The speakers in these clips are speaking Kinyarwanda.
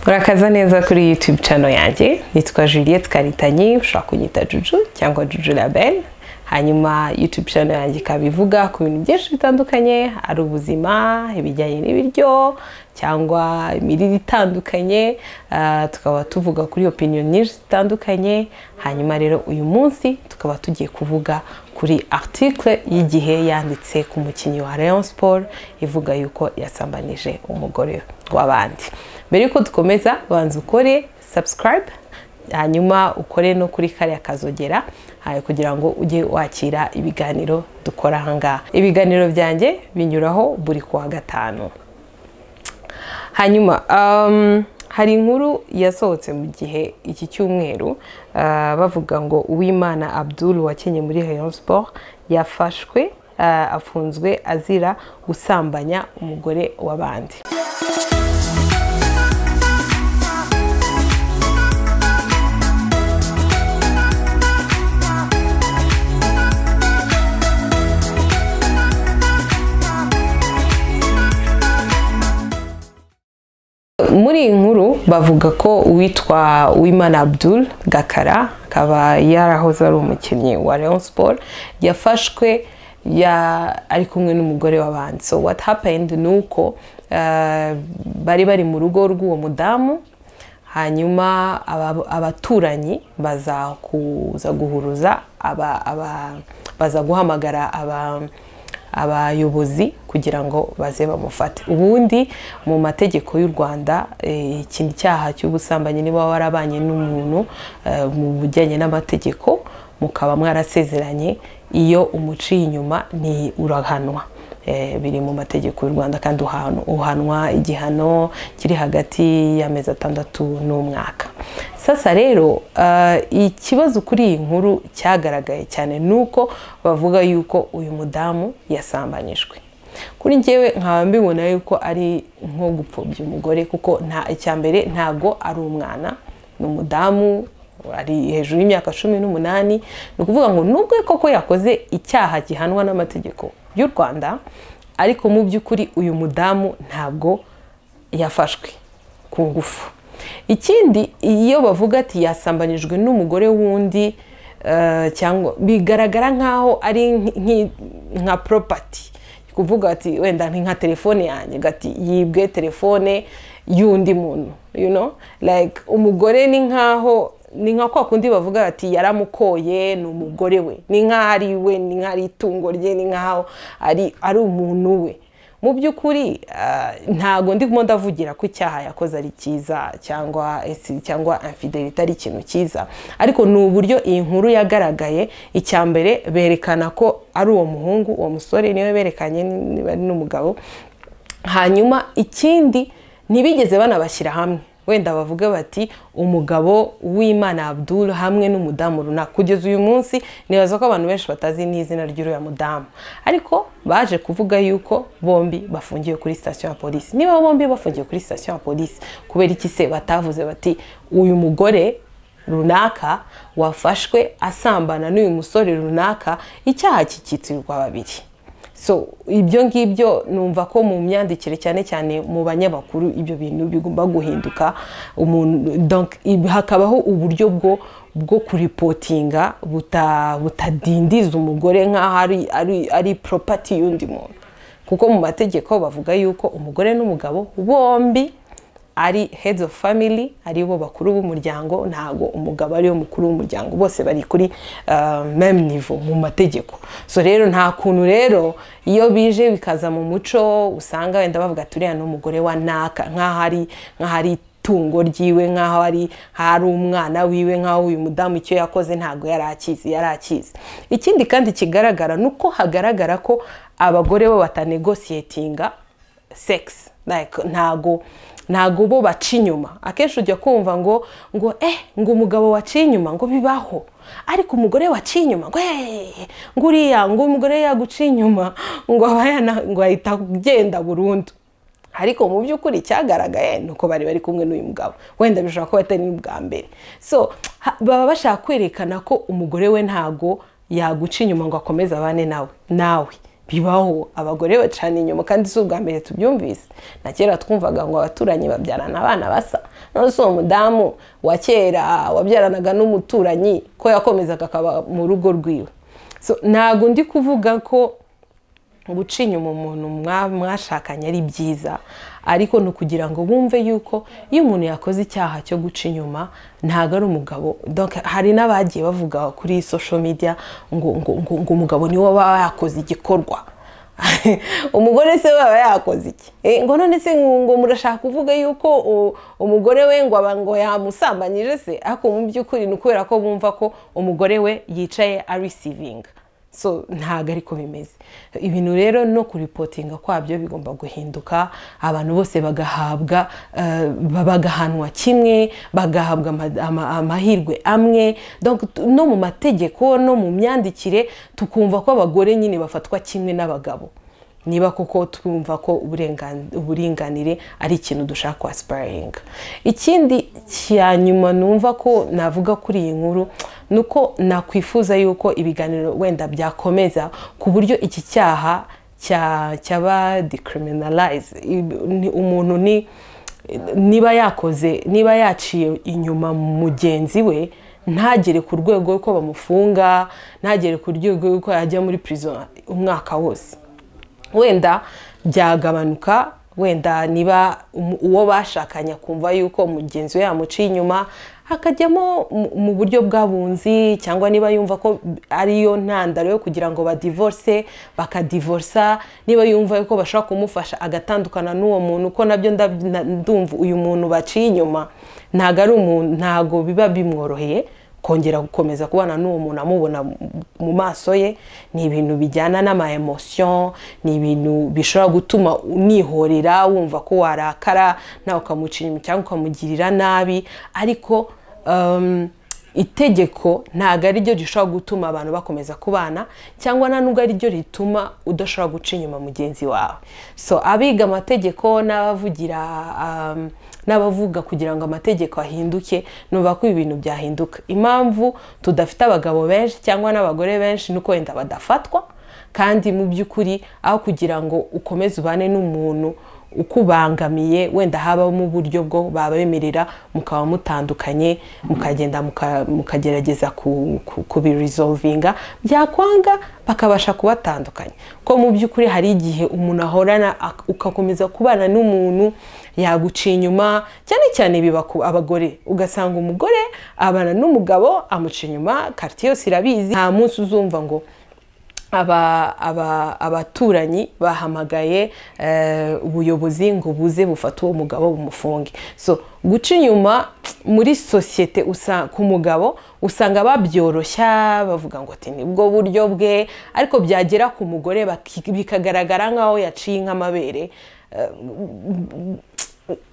Urakaza neza kuri YouTube channel yanjye nitwa Juliette Karitanyi ushobora kunyita Juju cyangwa Juju Label hanyuma YouTube channel yanjye ikaba ivuga ku bintu byinshi bitandukanye ari ubuzima ibijyanye n'ibiryo cyangwa imirire itandukanye ah, tukaba tuvuga kuri opinion nyinshi zitandukanye hanyuma rero uyu munsi tukaba tugiye kuvuga kuri article y'igihe yanditse ku mukinnyi wa Rayon Sport ivuga yuko yasambanije umugore w'abandi mbere yuko dukomeza banza ukore subscribe hanyuma ukore no kuri kariya kazogera ah, kugira ngo ujye wakira ibiganiro dukora ahangaha ibiganiro byanjye binyuraho buri kuwa gatanu hanyuma um, hari inkuru yasohotse mu gihe iki cyumweru ah, bavuga ngo uwimana abdul wakenye muri rayon sport yafashwe ah, afunzwe azira gusambanya umugore w'abandi muri iyi nkuru bavuga ko uwitwa Uwimana Abdul Gakara akaba yarahoze ari umukinnyi wa Rayon Sport yafashwe ya ari kumwe n'umugore w'abandi so what happened ni uko eh, bari bari mu rugo rw'uwo mudamu hanyuma aba- abaturanyi baza kuza guhuruza aba- aba- baza guhamagara aba- abayobozi kugira ngo baze bamufate ubundi mu mategeko y'u rwanda eh, iki cyaha cy'ubusambanyi niba warabanye n'umuntu eh, mu bijyanye n'amategeko mukaba mwarasezeranye iyo umuciye inyuma ni urahanwa Eh, biri mu mategeko y'u rwanda kandi uhanwa- uhanwa igihano kiri hagati y'amezi atandatu n'umwaka sasa rero eh, ikibazo kuri iyi nkuru cyagaragaye cyane ni uko bavuga yuko uyu mudamu yasambanyijwe kuri njyewe nkaba mbibona yuko ari nko gupfobya umugore kuko nta icya mbere ntabwo ari umwana ni umudamu ari hejuru y'imyaka cumi n'umunani ni ukuvuga ngo nubwo koko yakoze icyaha gihanwa n'amategeko y'u rwanda ariko mu by'ukuri uyu mudamu ntabwo yafashwe ku ngufu ikindi iyo bavuga ati yasambanyijwe n'umugore wundi eh, cyangwa bigaragara nk'aho ari nki- nka propati kuvuga ati wenda ni nka telefone yanjye gati yibwe telefone y'undi muntu you know like umugore ni nkaho ni nka kwa kundi bavuga ati yaramukoye ni umugore we ni nkaho ari we ni nkaho ari itungo rye ni nkaho ari ari umuntu we mu by'ukuri ah, ntago ndimo ndavugira ko icyaha yakoze ari cyiza cyangwa esi- cyangwa infidelite ari ikintu cyiza ariko ni uburyo iyi nkuru yagaragaye icya mbere berekana ko ari uwo muhungu uwo musore niwe berekanye niba ari n'umugabo hanyuma ikindi ntibigeze banabashyira hamwe wenda bavuge bati umugabo w'imana abdul hamwe n'umudamu runaka kugeza uyu munsi nibaza ko abantu benshi batazi n'izina ry'uriya mudamu ariko baje kuvuga yuko bombi bafungiwe kuri sitasiyo ya polisi niba bombi bafungiwe kuri sitasiyo ya polisi kubera iki se batavuze bati uyu mugore runaka wafashwe asambana n'uyu musore runaka icyaha kikitirwa babiri so ibyo ngibyo numva ko mu myandikire cyane cyane mu banyamakuru ibyo bintu bigomba guhinduka umuntu donc ib- hakabaho uburyo bwo bwo kuripotinga buta- butadindiza umugore nk'aho ari, ari, ari propati y'undi muntu kuko mu mategeko bavuga yuko umugore n'umugabo bombi ari heads of family ari bo bakuru b'umuryango ntago umugabo ariwe mukuru w'umuryango bose bari kuri uh, meme niveau mu mategeko so rero nta kuntu rero iyo bije bikaza mu muco usanga wenda bavuga turiya ni umugore wa naka nk'aho ari nk'aho ari itungo ryiwe nk'aho ari nk'aho ari umwana wiwe nk'aho uyu mudamu icyo yakoze ntago yari akizi yari akizi ikindi kandi kigaragara ni uko hagaragara ko abagore bo batanegosiyetinga sex like ntago ntago bo baca inyuma akenshi ujya kumva ngo ngo eh ngo umugabo waciye inyuma ngo bibaho ariko umugore waciye inyuma ngo eh ngo uriya ngo umugore yaguciye inyuma ngo aba yana- ngo ahita agenda burundu ariko mu by'ukuri icyagaragaye ni uko bari bari kumwe n'uyu mugabo wenda bishobora kuba atari n'ubwa mbere so ha- baba bashaka kwerekana ko umugore we ntago yaguca inyuma ngo akomeze abane nawe nawe bibaho abagore bacana inyuma kandi si ubwa mbere tubyumvise na kera twumvaga ngo abaturanyi babyarana abana basa none si uwo mudamu wa kera wabyaranaga n'umuturanyi ko yakomezaga akaba mu rugo rwiwe so ntabwo ndi kuvuga ko guca inyuma umuntu mwa- mwashakanye ari byiza ariko ni ukugira ngo bumve yuko iyo umuntu yakoze icyaha cyo guca inyuma ntabwo ari umugabo Donc, hari n'abagiye bavuga kuri social media ngo, ngo, ngo, ngo umugabo niwe waba yakoze igikorwa umugore se we aba yakoze iki Eh, ngo none se ngo ngo murashaka kuvuga yuko u- umugore we ngo aba ngo yamusambanyije se ariko mu by'ukuri ni ukubera ko bumva ko umugore we yicaye arisivinga so ntabwo ariko bimeze ibintu rero no kuripotinga kwabyo bigomba guhinduka abantu bose bagahabwa eh, bagahanwa kimwe bagahabwa ama- ama- amahirwe amwe Donc, t- no mu mategeko no mu myandikire tukumva ko abagore nyine bafatwa kimwe n'abagabo niba koko twumva ko uburengan- uburinganire ari ikintu dushaka kwasiparinga ikindi cya nyuma numva ko navuga kuri iyi nkuru ni uko nakwifuza yuko ibiganiro wenda byakomeza ku buryo iki cyaha cya- cyaba decriminalize I- ni- umuntu ni niba yakoze niba yaciye inyuma mugenzi we ntagere ku rwego rw'uko bamufunga ntagere ku rwego rw'uko yajya muri prison umwaka wose wenda byagabanuka wenda niba um- uwo bashakanye akumva yuko mugenzi we yamuciye inyuma hakajyamo mu- mu buryo bwa bunzi cyangwa niba yumva ko ariyo ntandaro yo kugira ngo badivorce bakadivorsa niba yumva yuko bashobora kumufasha agatandukana n'uwo muntu ko nabyo ndab- na- ndumva uyu muntu baciye inyuma ntago ari umuntu ntago biba bimworoheye kongera gukomeza kubana n'uwo muntu amubona mu- mu maso ye ni ibintu bijyana n'ama emotion ni ibintu bishobora gutuma unihorera wumva ko warakara nawe ukamuca inyuma cyangwa ukamugirira nabi ariko um, itegeko ntabwo ari ryo rishobora gutuma abantu bakomeza kubana cyangwa nta nubwo ari ryo rituma udashobora guca inyuma mugenzi wawe so abiga amategeko n'abavugira um, n'abavuga kugira ngo amategeko ahinduke numva ko ibintu byahinduka impamvu tudafite abagabo benshi cyangwa n'abagore benshi ni uko wenda badafatwa kandi mu by'ukuri aho kugira ngo ukomeze ubane n'umuntu ukubangamiye wenda habamo uburyo bwo babemerera mukaba mutandukanye mukagenda muka- mukagerageza ku- ku- kubirisolvinga byakwanga bakabasha kubatandukanya ko mu by'ukuri hari igihe umuntu ahorana ak- ugakomeza kubana n'umuntu yaguciye inyuma cyane cyane biba ku abagore ugasanga umugore abana n'umugabo amuca inyuma karitsiye yose irabizi nta munsi uzumva ngo aba- aba- abaturanyi bahamagaye eh, ubuyobozi ngo buze bufate uwo mugabo bumufunge so guca inyuma muri sosiyete usa- ku mugabo usanga babyoroshya bavuga ngo ati nibwo buryo bwe ariko byagera ku mugore baki- bikagaragara nk'aho yaciye nk'amabere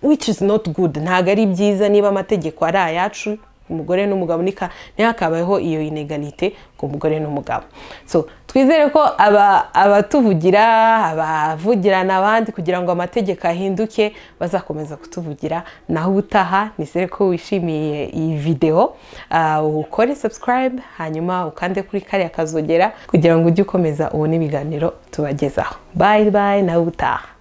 which is not good ntabwo ari byiza niba amategeko ari ayacu umugore n'umugabo nika- ntihakabayeho iyo inegalite ku mugore n'umugabo so twizere ko aba- abatuvugira abavugirana abandi kugira ngo amategeko ahinduke bazakomeza kutuvugira naho ubutaha nizere ko wishimiye iyi videwo ah, ukore subscribe hanyuma ukande kuri kariya kazogera kugira ngo ujye ukomeza ubone ibiganiro tubagezaho bye bye naho ubutaha